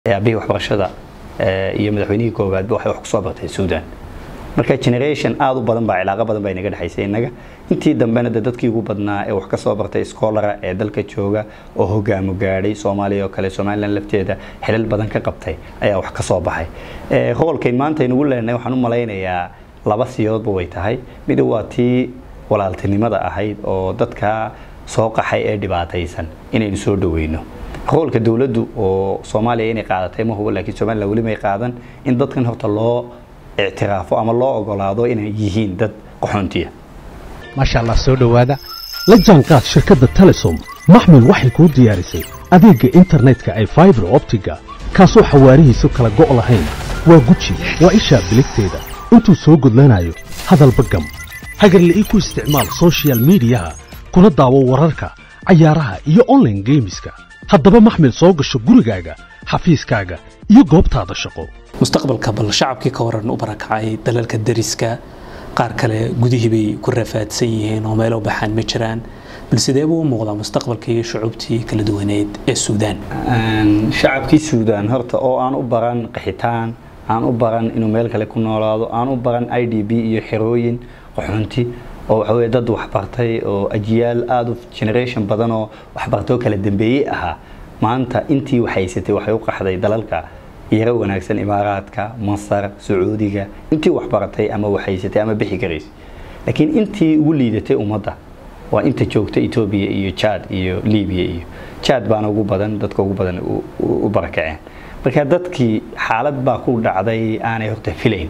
aabihii waxbarashada iyo madaxweynihii koowaadba waxay wax kusoo bartay suudan marka generation aada u badan baa cilaaqo badan baa inaga dhexaysay innaga intii dambena de dadkii ugu badnaa ee wax kasoo bartay scholara ee dalka jooga oo hogaamo gaadhay soomaaliya oo kale somalilan lafteeda xilal badan ka qabtay ayaa wax kasoo baxay hoolkay maanta aynugu leenahay waxaan u malaynayaa laba siyoodba way tahay mid waa tii walaaltinimada ahayd oo dadka soo qaxay ee dhibaataysan inaynu soo dhaweyno hoolka dowladdu oo soomaaliya inay qaadatay ma hubo laakiin somalilan weli may qaadan in dadkan horta loo ictiraafo ama loo ogolaado inay yihiin dad qaxoontiya maasha allah soo dhowaada la jaanqaad shirkadda telesom maxmil waxay kuu diyaarisay adeegga internetka ay faibar optiga kaasoo xawaarihiisu kala go' lahayn waa guji waa ishaa biligteeda intuu soo gudlanayo hadalba gam hagarla ii ku isticmaal sochial midiyaha kuna daawo wararka cayaaraha iyo onlaine geemiska haddaba maxmil soo gasho gurigaaga xafiiskaaga iyo goobtaada shaqo mustaqbalka bal shacabkii ka waran u barakacay dalalka dariska qaar kale gudihii bay ku rafaadsan yihiin oo meelo baxaan ma jiraan bal sidee buu u muuqdaa mustaqbalka iyo shucuubtii kala duwaneed ee suudaan shacabkii suudaan horta oo aan u baran qaxitaan aan u baran inuu meel kale ku noolaado aan u baran i d b iyo xerooyin qaxoonti oo waxa weye dad waxbartay oo ajiyaal aada u generation badan oo waxbartoo kala dambeeyey ahaa maanta intii waxhaysatay waxay u qaxday dalalka yaro wanaagsan imaaraadka masar sacuudiga intii waxbaratay ama waxhaysatay ama bixi karaysay laakiin intii ugu liidatay ummadda waa inta joogta etoobiya iyo jad iyo libiya iyo jad baana ugu badan dadka ugu badan u barakaceen marka dadkii xaalad baa ku dhacday aanay horta filayn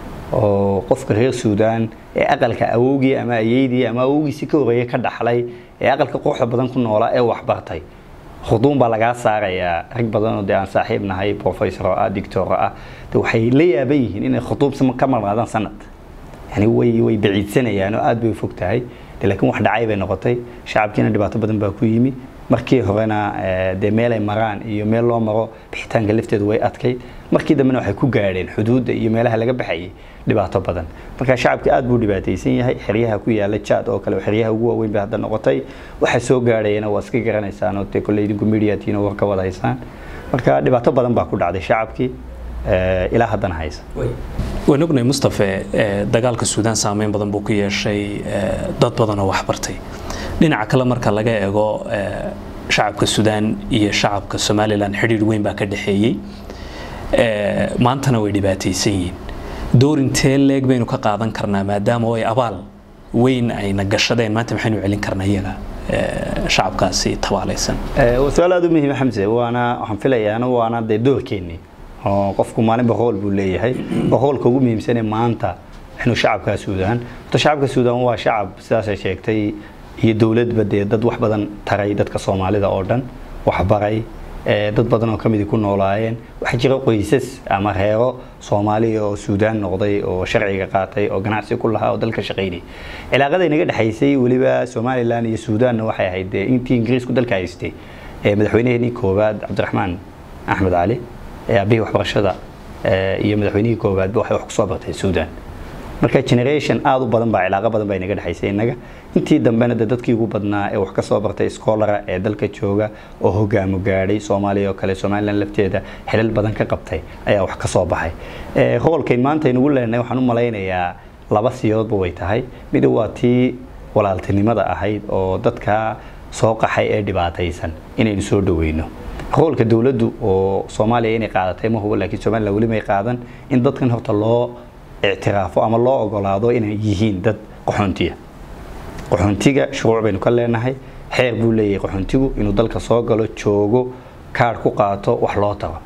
oo qofka reer suudaan ee aqalka awowgii ama ayeydii ama awowgiisi ka horeeye ka dhaxlay ee aqalka quruxda badan ku noolaa ee waxbartay khuduun baa lagaa saarayaa rag badanoo dee aan saaxiib nahay professor oo ah dictor ah de waxay la yaaban yihiin inay khuduub ka marnaadaan sanad yani way way baciidsanayaan oo aada bay u fog tahay de laakiin wax dhacay bay noqotay shacabkiina dhibaato badan baa ku yimi markii horena dee meel ay maraan iyo meel loo maro bixitaanka lafteedu way adkayd markii dambena waxay ku gaadheen xuduudda iyo meelaha laga baxayay dhibaato badan marka shacabka aad buu dhibaataysan yahay xeryaha ku yaala jad oo kale xeryaha ugu waaweyn bay hadda noqotay waxa soo gaadhayana waa iska garanaysaan oo dee kolley idinku mediatiina war ka wada haysaan marka dhibaato badan baa ku dhacday shacabkii ilaa haddana haysa waan ognahay mustafe dagaalka suudaan saameyn badan buu ku yeeshay dad badan oo waxbartay dhinaca kale marka laga eego shacabka suudaan iyo shacabka somalilan xidhiir weyn baa ka dhexeeyey maantana way dhibaataysan yihiin doorintee leeg baynu ka qaadan karnaa maadaama ay abaal weyn ayna gashadeen maanta maxaynu celin karnaa iyaga shacabkaasi tabaalaysan su-aal aada u muhiima xamse waana waxaan filayaana waana dee doorkeennii oo qofku maalinba hool buu leeyahay oo hoolka ugu muhiimsane maanta inuu shacabkaa suudaan horta shacabka suudaan waa shacab sidaasay sheegtay iyo dowladba dee dad wax badan taray dadka soomaalida oo dhan waxbaray dad badan oo kamidi ku noolaayeen waxaa jira qoysas ama reero soomaaliya oo suudaan noqday oo sharciga qaatay oo ganacsi ku lahaa oo dalka shaqaynay cilaaqada inaga dhexaysay weliba somalilan iyo suudaanna waxay ahayd dee intii ingiriisku dalka haystay madaxweynaheenii koowaad cabdiraxmaan axmed cali aabihii waxbarashada iyo madaxweynihii koowaadba waxay wax kusoo bartay suudaan marka generation aada u badan baa cilaaqo badan baa inaga dhexaysay innaga intii dambena de dadkii ugu badnaa ee wax kasoo bartay scholara ee dalka jooga oo hogaamo gaadhay soomaaliya oo kale somalilan lafteeda xilal badan ka qabtay ayaa wax kasoo baxay hoolkay maanta aynugu leenahay waxaan u malaynayaa laba siyoodba way tahay mid waa tii walaaltinimada ahayd oo dadka soo qaxay ee dhibaataysan inaynu soo dhaweyno hoolka dowladdu oo soomaaliya inay qaadatay ma hubo laakiin somalilan weli may qaadan in dadkan horta loo ictiraafo ama loo ogolaado inay yihiin dad qaxoontiya qaxoontiga shuruuc baynu ka leenahay xeer buu leeyahay qaxoontigu inuu dalka soo galo joogo kaadh ku qaato wax loo tago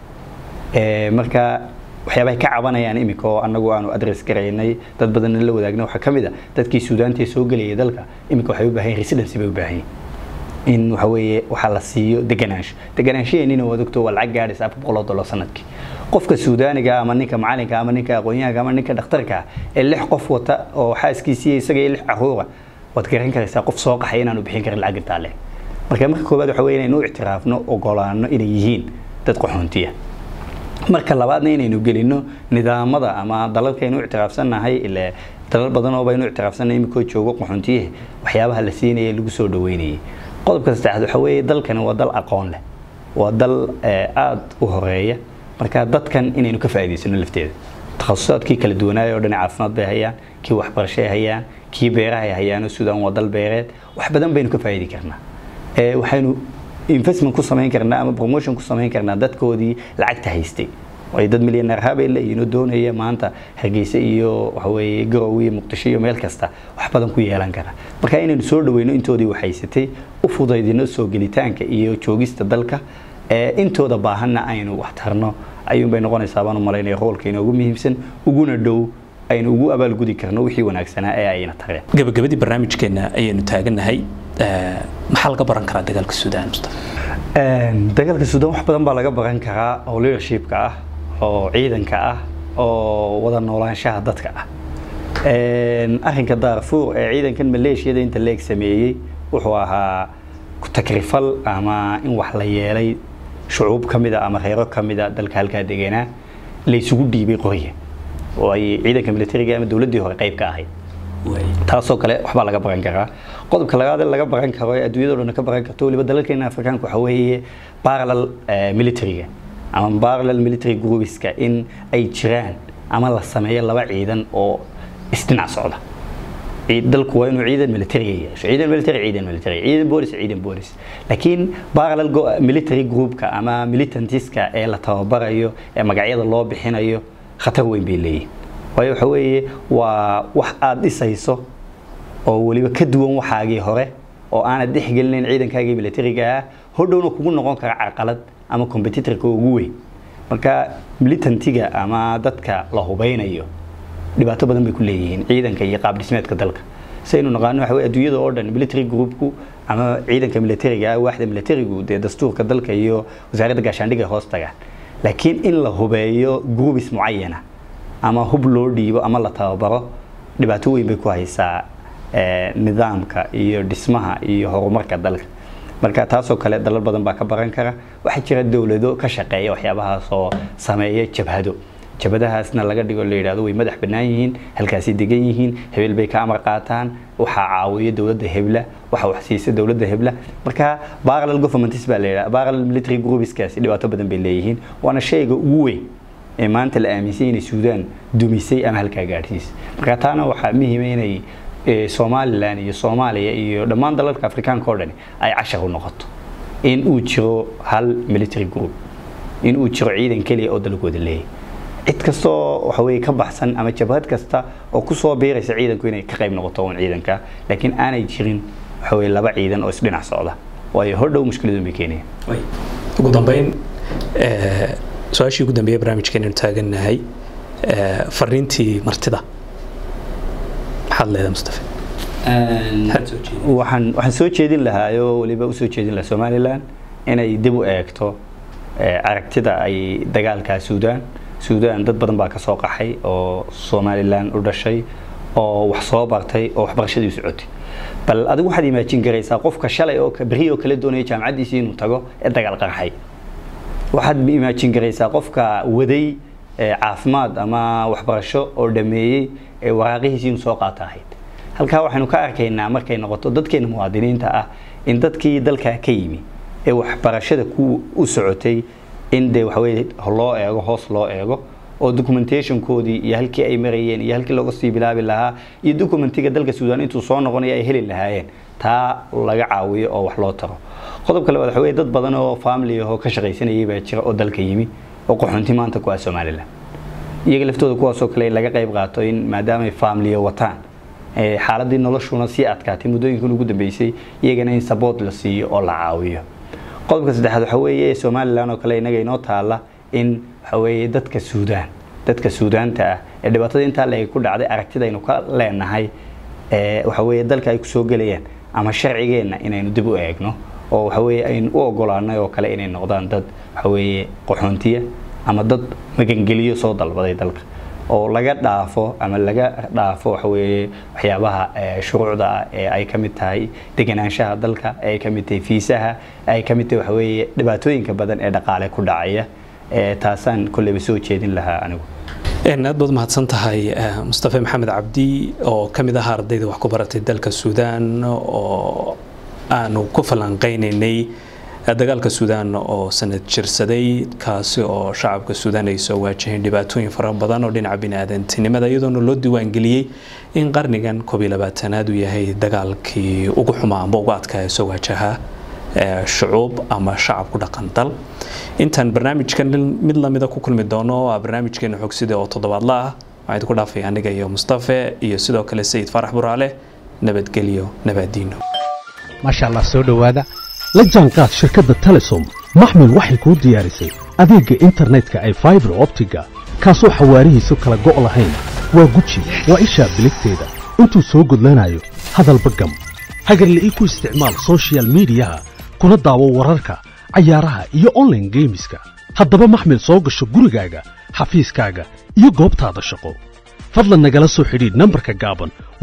marka waxyaabahay ka cabanayaan iminka oo anagu aanu adres garaynay dad badanna la wadaagna waxaa ka mid a dadkii suudaantii soo gelayay dalka iminka waxay u baahan yihin residency bay u baahan yihin in waxa weeye waxaa la siiyo deganaansho deganaanshaheennina waad ogto waa lacag gaadhaysa afar boqol oo dollar sanadkii qofka suudaaniga ama ninka macalinka ama ninka aqoonyahanka ama ninka dhakhtarka ee lix qof wata oo xaaskiisiiya isaga iyo lix caruura waad garan karaysaa qof soo qaxay inaanu bixin karin lacag intaa leh marka marka koowaad waxa weye inaynu u ictiraafno ogolaano inay yihiin dad qaxoontiya marka labaadna inaynu gelino nidaamada ama dalalkaynu ictiraafsannahay ile dalal badan oo baynu ictiraafsannahay iminkoo joogo qaxoontiyaha waxyaabaha la siinaya lagu soo dhaweynayay qodobka saddexaad waxa weeye dalkani waa dal aqoon leh waa dal aada u horeeya marka dadkan inaynu ka faa'iidaysano lafteeda takhasusaadkii kala duwanaaya oo dhan caafimaad bay hayaan kii waxbarasho ay hayaan kii beeraha ay hayaan oo suudaan waa dal beereed wax badan baynu ka faa'iidi karnaa waxaynu investment ku samayn karnaa ama promotion ku samayn karnaa dadkoodii lacagta haystay ay dad milyaneer habay leeyihiin oo doonaya maanta hargeysa iyo waxaweeye garowe iyo muqdisho iyo meel kasta wax badan ku yeelan kara marka inaynu soo dhaweyno intoodii waxhaysatay u fudaydino soo gelitaanka iyo joogista dalka intooda baahanna aynu wax tarno ayuun bay noqonaysaa baan u malaynaya roolka inoogu muhiimsan uguna dhow aynu ugu abaalgudi karno wixii wanaagsanaa ee ayna tareen gabagabadii barnaamijkeena ayaynu taagannahay maxaa laga baran karaa dagaalka suudaan mustafa dagaalka suudaan wax badan baa laga baran karaa oo leadershipka ah oo ciidanka ah oo wada noolaanshaha dadka ah arrinka daarfuur ee ciidankan maleeshiyada inta leeg sameeyey wuxuu ahaa takrifal ama in wax la yeelay shucuub ka mida ama reero ka mida dalka halkaa deganaa laysugu dhiibay qorya oo ay ciidanka militariga ama dowladdii hore qayb ka ahayd taasoo kale waxbaa laga baran karaa qodobka labaad ee laga baran karo ee adduunyado dhan ka baran karto waliba dalalkeena afrikaanka waxa weeye parallel militariga ama parallel military groupiska in ay jiraan ama la sameeyo laba ciidan oo isdhinac socda dalku waa inuu ciidan militariga yeesho ciidan military ciidan military ciidan boolis ciidan boolis laakiin parallel military groupka ama militantiska ee la tababarayo ee magacyada loo bixinayo khatar weyn bay leeyihin waayo waxa weeye waa wax aada dhisayso oo weliba ka duwan waxaagii hore oo aanad dhexgelinayn ciidankaagii militariga ah hodhowna kugu noqon kara carqalad ama competitorka ugu weyn marka militantiga ama dadka la hubeynayo dhibaato badan bay ku leeyihiin ciidanka iyo qaab dhismeedka dalka saynu naqaano waxa adduunyada oo dhan military groupku ama ciidanka militariga ah waaxda militarigu dee dastuurka dalka iyo wasaaradda gaashaandhigga hoos tagaan laakiin in la hubeeyo groupis mucayana ama hub loo dhiibo ama la tababaro dhibaato weyn bay ku haysaa nidaamka iyo dhismaha iyo horumarka dalka marka taasoo kale dalal badan baa ka baran kara waxaa jira dowlado ka shaqeeya waxyaabahaas oo sameeya jabhado jabadahaasna laga dhigo la yidhahdo way madax bannaan yihiin halkaasay degan yihiin hebel bay ka amar qaataan waxaa caawiya dowladda hebla waxa wax siisa dowladda hebla marka parallel governments baa la yidhahda parallel military groupiskaasi dhibaato badan bay leeyihiin waana shayga ugu weyn ee maanta la aaminsan inay suudaan dumisay ama halkaa gaadhsiisay marka taana waxaa muhiima inay somalilan iyo soomaaliya iyo dhammaan dalalka afrikaanka oo dhani ay cashar u noqoto in uu jiro hal military group in uu jiro ciidan keliya oo dalkooda leeyahay cid kastoo waxa weye ka baxsan ama jabhad kasta oo kusoo biiraysa ciidanku inay ka qayb noqoto un ciidanka laakiin aanay jirin waxa weye laba ciidan oo isdhinac socda waayo hordhow mushkiladun bay keenayaan ugu dambeyn su-aashii ugu dambeeye barnaamijkeenanu taagannahay fariintii martida maxaad leedahay mustafa waxaan waxaan soo jeedin lahaa oo weliba usoo jeedin lahaa somalilan inay dib u eegto aragtida ay dagaalka suudaan suudaan dad badan baa ka soo qaxay oo somalilan u dhashay oo wax soo bartay oo waxbarashadii u socotay bal adigu waxaad imaajin garaysaa qofka shalay oo beri oo kale doonaya jaamacaddiisii inuu tago ee dagaal qarxay waxaad imaajin garaysaa qofka waday caafimaad ama waxbarasho oo dhameeyey ee waraaqihiisii inuu soo qaata ahayd halkaa waxaynu ka arkaynaa markay noqoto dadkeena muwaadiniinta ah in dadkii dalkaa ka yimi ee waxbarashada ku u socotay in dee waxaweye loo eego hoos loo eego oo documentationkoodii iyo halkii ay marayeen iyo halkii looga sii bilaabi lahaa iyo documentiga dalka suudaan intuu soo noqonaya ay heli lahaayeen taa laga caawiyo oo wax loo taro qodobka labaad waxa weye dad badan oo family ahoo ka shaqaysanayay baa jira oo dalka yimi oo qaxoonti maanta ku ah somalilan iyaga laftooda kuwaasoo kale laga qayb qaato in maadaamay faamiliya wataan xaaladii noloshuna sii adkaatay muddooyinkan ugu dambeysay iyagana in saboot la siiyo oo la caawiyo qodobka saddexaad waxa weeye somalilan oo kale inaga inoo taala in waxa weeye dadka suudaan dadka suudaanta ah ee dhibaatada intaa leeg ku dhacday aragtida aynu ka leenahay waxa weeye dalka ay kusoo gelayaan ama sharcigeenna inaynu dib u eegno oo waxa weeye aynu u ogolaanay oo kale inay noqdaan dad waxa weeye qaxoontiya ama dad magangeliyo soo dalbaday dalka oo laga dhaafo ama laga dhaafo waxa weeye waxyaabaha shuruucda ah ee ay ka mid tahay deganaanshaha dalka ee ay ka mid tahay fiisaha ay ka mid tahay waxa weeye dhibaatooyinka badan ee dhaqaale ku dhacaya taasaan kolleyba soo jeedin lahaa anigu aad baad mahadsan tahay mustafa maxamed cabdi oo ka mid ahaa ardayda wax ku baratay dalka suudaan oo aanu ku falanqaynaynay dagaalka suudaan oo sanad jirsaday kaasi oo shacabka suudaan ay soo waajaheen dhibaatooyin fara badan oo dhinaca bini-aadantinimada iyadoona loo diiwaangeliyey in qarnigan koob iyo labaatanaad uu yahay dagaalkii ugu xumaa amba ugu adkaaya soo waajaha shucuub ama shacab ku dhaqan dal intaan barnaamijkan mid lamida ku kulmi doono waa barnaamijkeena xogsida oo toddobaadla ah waxaan idinku dhaafay aniga iyo mustafe iyo sidoo kale sayid faarax buraale nabadgelyo nabaadiino maasha allah soo dhowaada la jaanqaad shirkadda telesom maxmil waxay kuu diyaarisay adeegga internetka ay faibar optiga kaasoo xawaarihiisu kala go' lahayn waa guji waa ishaa biligteeda intuu soo gudlanayo hadalba gam hagarle ii ku isticmaal sochial midiyaha kuna daawo wararka cayaaraha iyo onlaine geemiska haddaba maxmil soo gasho gurigaaga xafiiskaaga iyo goobtaada shaqo fadlan nagala soo xidhiidh nambarka gaaban